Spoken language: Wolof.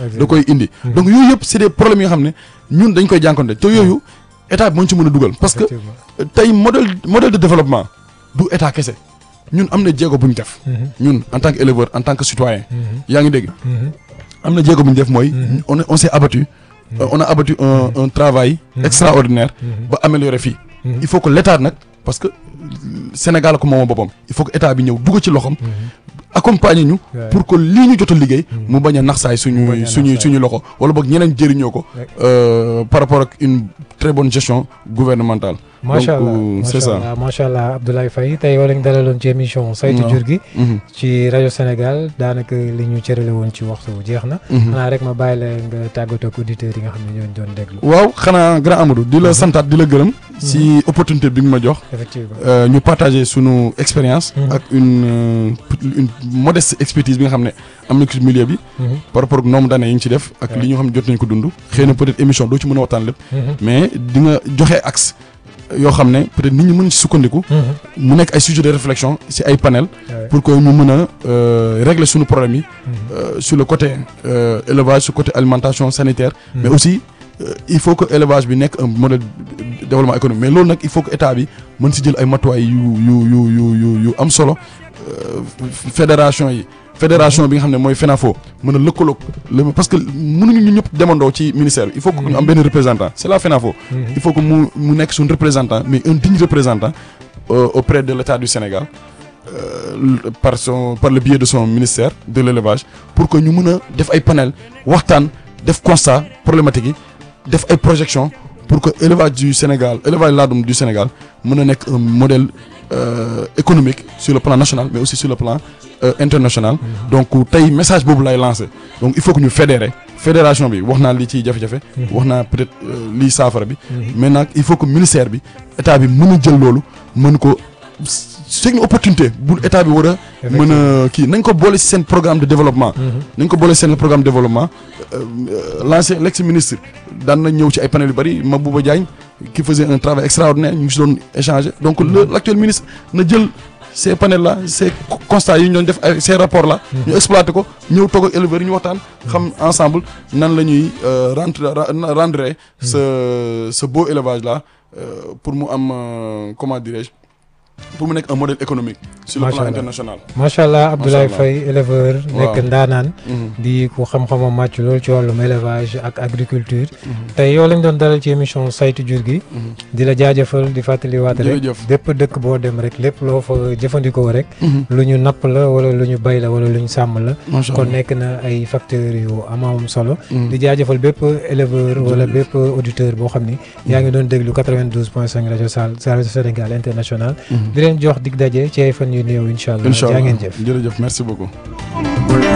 da koy indi donc yooyu yëpp c'est des problèmes yi nga xam ne ñun dañ koy jànkonte te yooyu état bi moo ñu ci mën a dugal parce que tey modèle modèle de développement du état kese ñun am na jéego bu ñu def ñun en tant que éleveur en tant que citoyen yaa ngi dégg am na jéego bu ñu def mooy on on s'est abattu Euh, on a abattu un un travail extraordinaire ba améliorer fii il faut que l'état nag parce que Sénégal ko moom boppam il faut que état bi ñëw dugg ci loxom accompagner ñu pour que lii ñu jot a liggéey mu bañ a naxsaay suñu suñu suñu loxo wala boog ñeneen jëriñoo ko euh, par rapport ak une très bonne gestion gouvernementale macha allah donc c'est macha ça allah macha allah Abdoulaye Faye tey yow lañ dalaloon ci émission saytu waaw. jur gi Mhm. ci rajo Sénégal daanaka li ñu cërale woon ci waxtu jeex na Mhm. xanaa rek ma bàyyi la nga tàggatoo ak auditeurs yi nga xam ne ñoo ñu doon déglu waaw xanaa grand Amadou di la santaat di la gërëm si opportunité bi nga ma jox effectivement euh, ñu partager sunu expérience Mhm. ak une euh, une modeste expertise bi nga xam ne am na ko ci milieu bi Mhm. par rapport ak nombre d'années yi ñu ci def ak Ouais. li ñu xam ne jot nañ ko dund xëy na peut-être émission doo ci mën a waxtaan lépp Mhm. mais di nga joxe axe yoo xam ne peut-être nit ñi mën ci sukkandiku Mhm. mu nekk ay sujet de réflexion ci ay panel Ouais. pour que ñu mën a euh, régler suñu problème yi Mhm. euh, sur le côté euh, élevage sur le côté alimentation sanitaire mais Mhm. aussi euh, il faut que élevage bi nekk un modèle de développement économique mais loolu nag il faut que état bi mën si jël ay matuwaay yu yu yu yu yu yu am solo euh, fédération yi fédération bi nga xam ne mooy FENAFO mën a lëkkaloog le parce que mënuñu ñu ñëpp demandoo ci ministère bi il faut que ñu am benn représentant c'est la FENAFO Mhm. il faut que mu mu nekk suñu représentant mais un digne représentant euh, auprès de l'État du Sénégal euh, par son par le biais de son ministère de l'élevage pour que ñu mën a def ay panel waxtaan def constat problématique yi def ay projection pour que élevage du Sénégal élevage laadum du Sénégal mën a nekk un modèle euh, économique sur le plan national mais aussi sur le plan euh, international donc tey message boobu lay lancer donc il faut que ñu fédérer fédération bi wax naa li ciy jafe-jafe wax naa peut-être euh, lii saafara bi mais nag il faut que ministère bi état bi mën a jël loolu mën ko c'est une opportunité bu état bi war a mën a kii nañ ko boole ci seen programme de développement nañ ko boole ci seen programme de développement euh, l'ancien l'ex-ministre daan na ñëw ci ay panel yu bari Mabouba Diagne qui faisait un travail extraordinaire ñu ngi si doon échanger donc le l'actuel ministre na jël ces panels là ces constats yi ñu doon def ay ces rapports là ñu exploiter ko ñëw toog ak éleveurs yi ñu waxtaan xam ensemble nan la ñuy euh, rendre ra- rendre ce ce beau élevage là euh, pour mu am euh, comment dirais-je pour mu nekk un modèle économique sur le Macha plan Allah. international macha allah Abdoulaye Allah. Faye éleveur nekk Waaw. ndaanaan Mhm. di ku xam-xamam màcc lool ci wàllum élevage ak agriculture tey yow lañ doon dalal ci émission saytu jur gi Mhm. di la jaajëfal di fàttaliwaat rek Jërëjëf. bépp dëkk boo dem rek lépp loo fa jëfandikoo rek Mhm. lu ñu napp la wala lu ñu bay la wala lu ñu sàmm la Macha kon Allah. nekk na ay facteurs yu amam solo Mhm. di jaajëfal bépp éleveur wala bépp auditeur boo xam ni yaa ngi doon déglu 92.5 rajo Sal rajo Sénégal international Mhm. di leen jox dig daje ci ay fan yu néew incha allah incha jaa allah ngeen jëf jërëjëf merci beaucoup